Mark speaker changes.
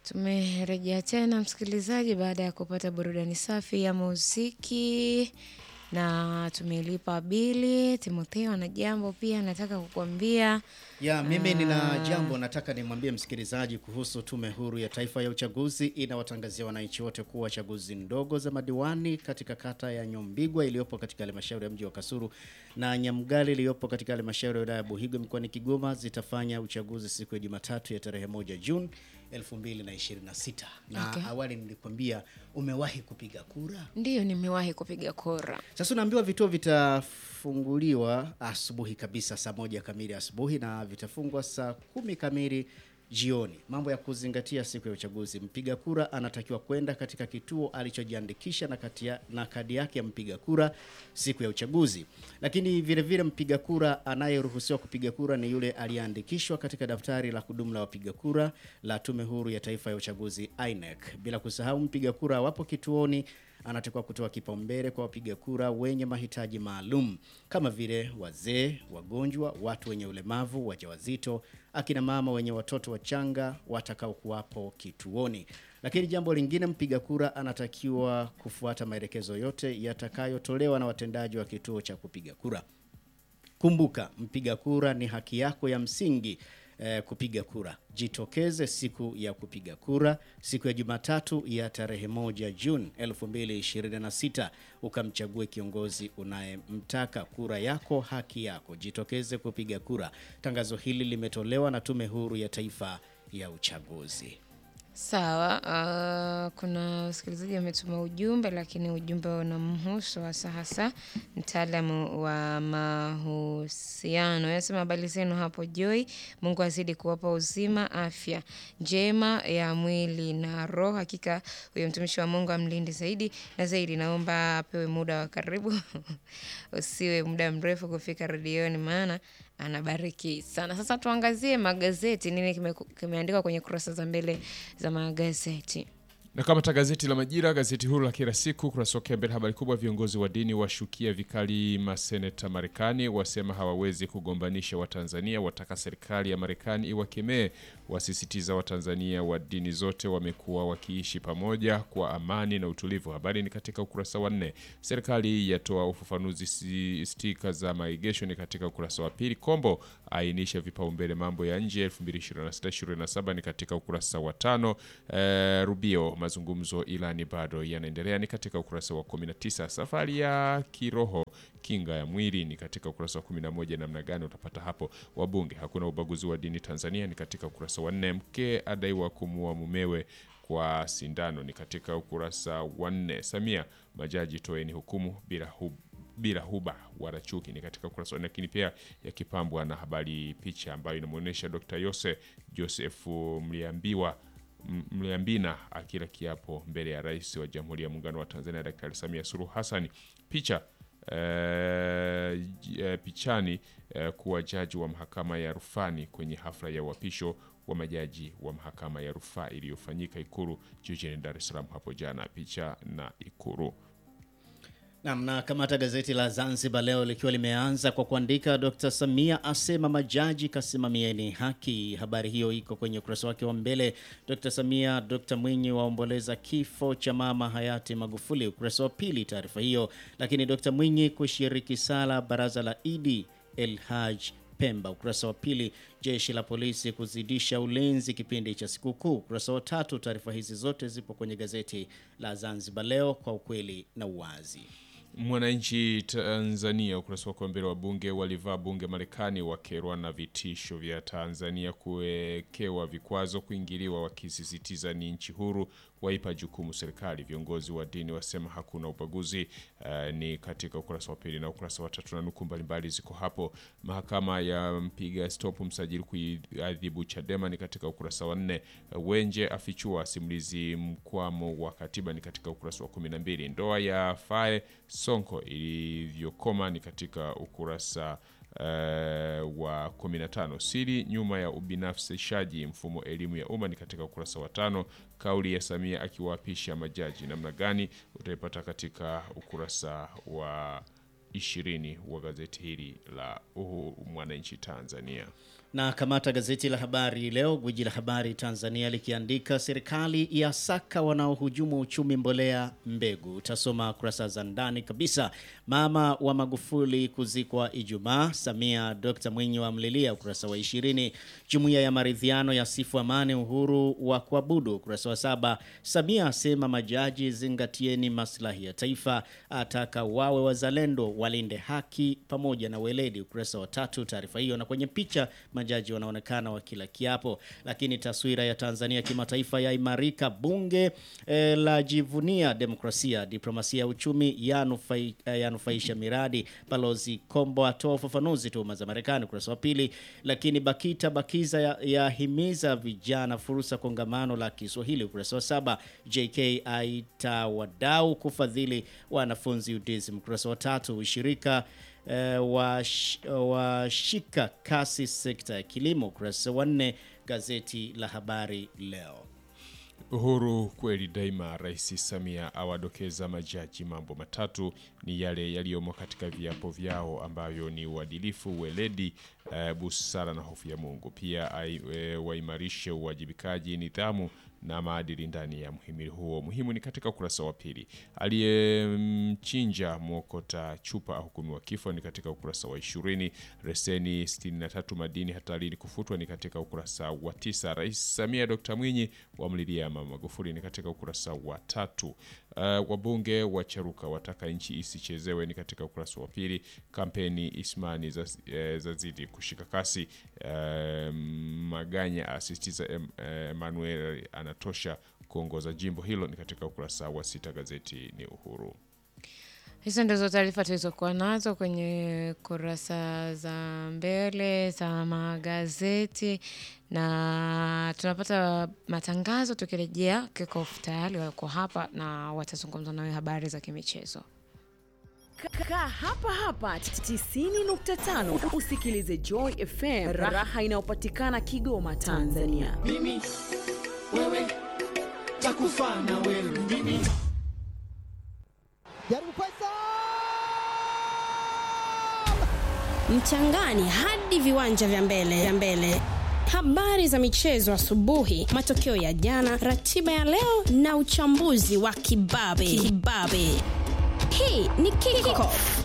Speaker 1: Tumerejea tena msikilizaji, baada ya kupata burudani safi ya muziki na tumelipa bili. Timotheo ana jambo pia nataka kukuambia.
Speaker 2: Ya, mimi nina jambo nataka nimwambie msikilizaji kuhusu Tume Huru ya Taifa ya Uchaguzi inawatangazia wananchi wote kuwa chaguzi ndogo za madiwani katika kata ya Nyombigwa iliyopo katika halmashauri ya mji wa Kasulu na Nyamgali iliyopo katika halmashauri ya wilaya ya Buhigwe mkoani Kigoma zitafanya uchaguzi siku ya Jumatatu ya tarehe moja Juni 2026. Na
Speaker 1: Okay.
Speaker 2: awali nilikwambia umewahi kupiga kura?
Speaker 1: Ndiyo, nimewahi kupiga kura.
Speaker 2: Sasa unaambiwa vituo vitafunguliwa asubuhi kabisa saa moja kamili asubuhi na vitafungwa saa kumi kamili jioni. Mambo ya kuzingatia siku ya uchaguzi: mpiga kura anatakiwa kwenda katika kituo alichojiandikisha na, kati ya- na kadi yake ya mpiga kura siku ya uchaguzi. Lakini vile vile mpiga kura anayeruhusiwa kupiga kura ni yule aliyeandikishwa katika daftari la kudumu la wapiga kura la Tume Huru ya Taifa ya Uchaguzi INEC. Bila kusahau mpiga kura wapo kituoni anatakiwa kutoa kipaumbele kwa wapiga kura wenye mahitaji maalum kama vile wazee, wagonjwa, watu wenye ulemavu, wajawazito, akina mama wenye watoto wachanga watakao kuwapo kituoni. Lakini jambo lingine, mpiga kura anatakiwa kufuata maelekezo yote yatakayotolewa na watendaji wa kituo cha kupiga kura. Kumbuka, mpiga kura ni haki yako ya msingi eh, kupiga kura. Jitokeze siku ya kupiga kura, siku ya Jumatatu ya tarehe moja Juni 2026 ukamchague kiongozi unayemtaka. Kura yako haki yako, jitokeze kupiga kura. Tangazo hili limetolewa na Tume Huru ya Taifa ya Uchaguzi.
Speaker 1: Sawa. Uh, kuna wasikilizaji wametuma ujumbe, lakini ujumbe unamhusu hasa hasa mtaalamu wa mahusiano. Anasema habari zenu hapo Joy, Mungu azidi kuwapa uzima, afya njema ya mwili na roho. Hakika huyo mtumishi wa Mungu amlinde zaidi na zaidi. Naomba apewe muda wa karibu usiwe muda mrefu kufika redioni, maana anabariki sana. Sasa tuangazie magazeti, nini kime- kimeandikwa kwenye kurasa za mbele za magazeti.
Speaker 3: Na kama ta gazeti la Majira, gazeti huru la kila siku, ukurasa wake wa mbele, habari kubwa, viongozi wa dini washukia vikali maseneta Marekani, wasema hawawezi kugombanisha Watanzania, wataka serikali ya Marekani iwakemee, wasisitiza Watanzania wa dini zote wamekuwa wakiishi pamoja kwa amani na utulivu. Habari ni katika ukurasa wa nne. Serikali yatoa ufafanuzi si- stika za maegesho ni katika ukurasa wa pili. Kombo ainisha vipaumbele mambo ya nje 2026-2027 ni katika ukurasa wa tano. Eh, Rubio mazungumzo ilani bado yanaendelea ni katika ukurasa wa 19. Safari ya kiroho kinga ya mwili ni katika ukurasa wa 11. Namna gani utapata hapo? Wabunge hakuna ubaguzi wa dini Tanzania ni katika ukurasa wa 4. Mke adaiwa kumuua mumewe kwa sindano ni katika ukurasa wa 4. Samia majaji toeni hukumu bila hub bila huba wala chuki ni katika ukurasa wa nne, lakini pia yakipambwa na habari picha ambayo inamwonyesha Dr. Yose Joseph Mliambiwa M- Mliambina akila kiapo mbele ya rais wa Jamhuri ya Muungano wa Tanzania Daktari Samia Suluhu Hassan. Picha eh, j- eh, pichani eh, kuwa jaji wa mahakama ya rufani kwenye hafla ya uapisho wa majaji wa mahakama ya rufaa iliyofanyika Ikulu jijini Dar es Salaam hapo jana. Picha na Ikulu.
Speaker 2: Naam, na kamata gazeti la Zanzibar leo likiwa limeanza kwa kuandika Dr. Samia asema majaji kasimamieni haki. Habari hiyo iko kwenye ukurasa wake wa mbele. Dr. Samia, Dr. Mwinyi waomboleza kifo cha mama hayati Magufuli, ukurasa wa pili taarifa hiyo. Lakini Dr. Mwinyi kushiriki sala baraza la Idi El Haj Pemba, ukurasa wa pili. Jeshi la polisi kuzidisha ulinzi kipindi cha sikukuu, ukurasa wa tatu. Taarifa hizi zote zipo kwenye gazeti la Zanzibar leo kwa ukweli na uwazi.
Speaker 3: Mwananchi Tanzania, ukurasa wake wa mbele, wa bunge walivaa bunge Marekani wakerwa na vitisho vya Tanzania kuwekewa vikwazo kuingiliwa, wakisisitiza ni nchi huru, waipa jukumu serikali. Viongozi wa dini wasema hakuna ubaguzi. eh, ni katika ukurasa wa pili na ukurasa wa tatu, na nukuu mbalimbali ziko hapo. Mahakama ya mpiga stop msajili kuiadhibu Chadema ni katika ukurasa wa nne. Wenje afichua simulizi mkwamo wa katiba ni katika ukurasa wa kumi na mbili. Ndoa ya Fae Sonko ilivyokoma ni katika ukurasa eh, wa 15. Siri nyuma ya ubinafsishaji mfumo elimu ya umma ni katika ukurasa wa tano. Kauli ya Samia akiwaapisha majaji namna gani utaipata katika ukurasa wa ishirini wa gazeti hili la Uhuru Mwananchi Tanzania.
Speaker 2: Na kamata gazeti la Habari Leo, gwiji la habari Tanzania likiandika serikali ya saka wanaohujumu uchumi mbolea mbegu. Utasoma kurasa za ndani kabisa. Mama wa Magufuli kuzikwa Ijumaa. Samia Dr Mwinyi wamlilia, ukurasa wa ishirini. Jumuiya ya maridhiano ya sifu amani uhuru wa kuabudu, ukurasa wa saba. Samia asema majaji zingatieni maslahi ya taifa, ataka wawe wazalendo, walinde haki pamoja na weledi, ukurasa wa tatu. Taarifa hiyo na kwenye picha majaji wanaonekana wakila kiapo. Lakini taswira ya Tanzania kimataifa yaimarika. Bunge eh, la jivunia demokrasia, diplomasia ya uchumi yanufai, eh, yanufaisha miradi. Balozi Kombo atoa ufafanuzi tuhuma za Marekani, ukurasa wa pili. Lakini BAKITA BAKIZA yahimiza ya vijana fursa kongamano la Kiswahili, ukurasa wa saba. JK aita wadau kufadhili wanafunzi UDSM, ukurasa wa tatu. Ushirika eh, washika wa kasi sekta ya kilimo, ukurasa wa nne. Gazeti la Habari Leo.
Speaker 3: Uhuru kweli daima. Rais Samia awadokeza majaji mambo matatu ni yale yaliyomo katika viapo vyao ambavyo ni uadilifu, weledi, uh, busara na hofu ya Mungu. Pia uh, waimarishe uwajibikaji, nidhamu na maadili ndani ya mhimili huo. Muhimu ni katika ukurasa wa pili. Aliyemchinja mwokota chupa ahukumiwa kifo ni katika ukurasa wa ishirini. Reseni 63 madini hatarini kufutwa ni katika ukurasa wa tisa. Rais Samia Dr Mwinyi wamlilia Mama Magufuli ni katika ukurasa wa tatu. Uh, wabunge wacharuka wataka nchi isichezewe ni katika ukurasa wa pili. Kampeni Ismani zazidi za kushika kasi. Uh, Maganya asisitiza Emmanuel anatosha kuongoza jimbo hilo ni katika ukurasa wa sita. Gazeti ni Uhuru.
Speaker 1: Hizo ndizo taarifa tulizokuwa nazo kwenye kurasa za mbele za magazeti, na tunapata matangazo. Tukirejea kickoff tayari wako hapa na watazungumza nawe habari za kimichezo.
Speaker 4: Kaa hapa hapa 90.5 usikilize Joy FM, raha inayopatikana Kigoma, Tanzania.
Speaker 5: Mimi wewe takufa na wewe mimi
Speaker 6: jaribu Faisal
Speaker 7: mchangani hadi viwanja vya mbele vya mbele. Habari za michezo asubuhi, matokeo ya jana, ratiba ya leo na uchambuzi wa kibabe kibabe. Hii ni Kickoff.